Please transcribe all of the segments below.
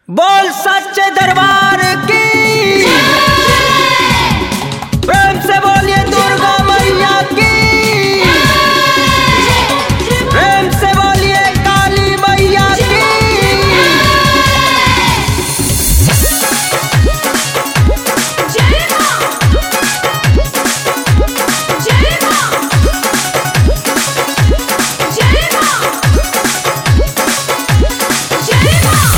बोल सच्चे दरबार की प्रेम से बोलिए दुर्गा मैया की प्रेम से बोलिए काली मैया की जय मां जय मां जय मां जय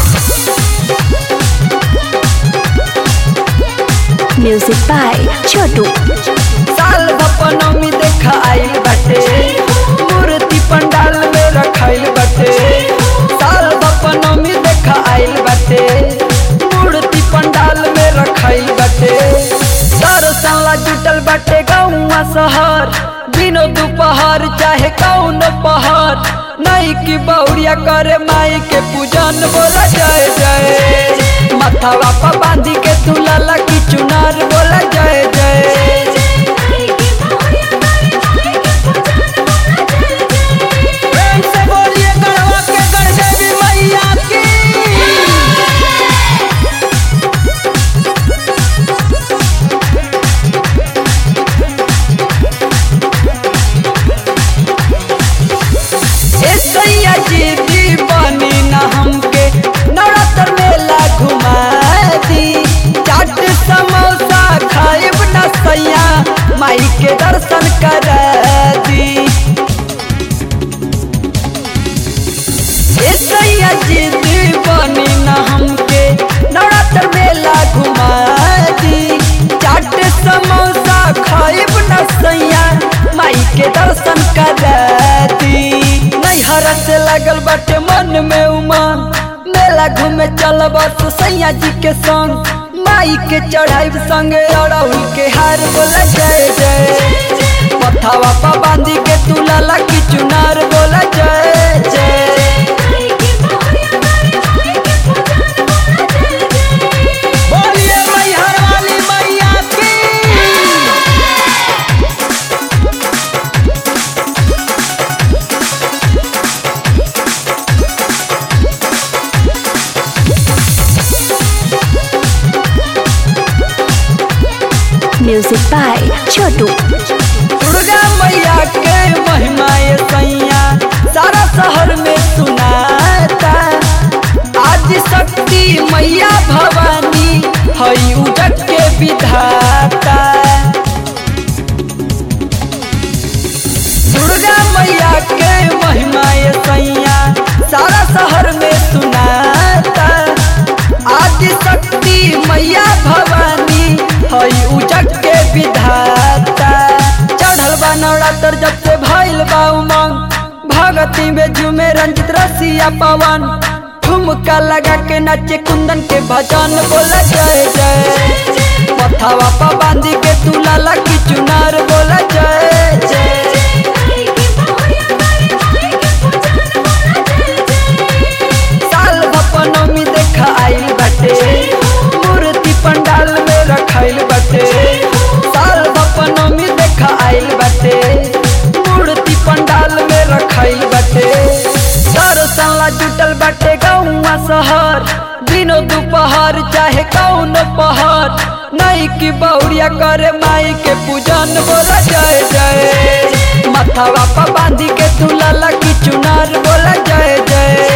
म्यूजिक बाय छोटू साल बपनमी देखा आइल बाटे मूर्ति पंडाल में रखाइल बाटे साल बपनमी देखा आइल बाटे मूर्ति पंडाल में रखाइल बाटे दर्शन ला जुटल बाटे गौवा शहर दिनो दोपहर चाहे कौन पहर नई की बौरिया करे माई के पूजन बोला जय जय माथावा पर बांधी के दुलाला की चुनार बोला जय जय प्रेम से बोलिए गढ़वा के गढ़ देवी मैया की ए सैया जी दीवानी ना हमके नवरात्र मेला घुमा दी चाट समोसा खाइब ना सैया माई के दर्शन करा दी ए सैया जी दीवानी ना हमके नवरात्र मेला घुमा दी चाट समोसा खाइब ना सैया माई के दर्शन करा दी नैहर से लगल बाटे मन में उमंग मेला घूमे चल बस सैया जी के संग माई के चढ़ाई संगे अड़हुल के हार बोला जय जय पथावा पा बांधी के तुलाला की चुनार बोला जय जय बोलिए मैहर वाली मैया की म्यूजिक बाय छोटू दुर्गा मैया के महिमा ये सैया सारा शहर में सुनाता आज शक्ति मैया भवानी हई उजट के विधाता दुर्गा मैया के महिमा ये सैया सारा शहर में सुनाता आदि शक्ति मैया भवानी हई उजट के विधाता चढ़ल बा नवरात्र जब से भइल बा उमंग भगती में झूमे रंजित रसिया पवन ठुमका लगा के नाचे कुंदन के भजन बोला जय जय पथावा पा बांधी के तुलाला की चुनार बोला जय जय साल भपनमी देखा आइल बाटे मूर्ति पंडाल में रखाइल बाटे साल भपनमी देखा आइल बाटे मूर्ति पंडाल में रखाइल बाटे दर्शन ला जुटल बाटे गौवा शहर दिनो दोपहर चाहे कौन पहर नई की बौरिया करे माई के पूजन बोला जय जय माथावा पा बांधी के तुलाला की चुनार बोला जय जय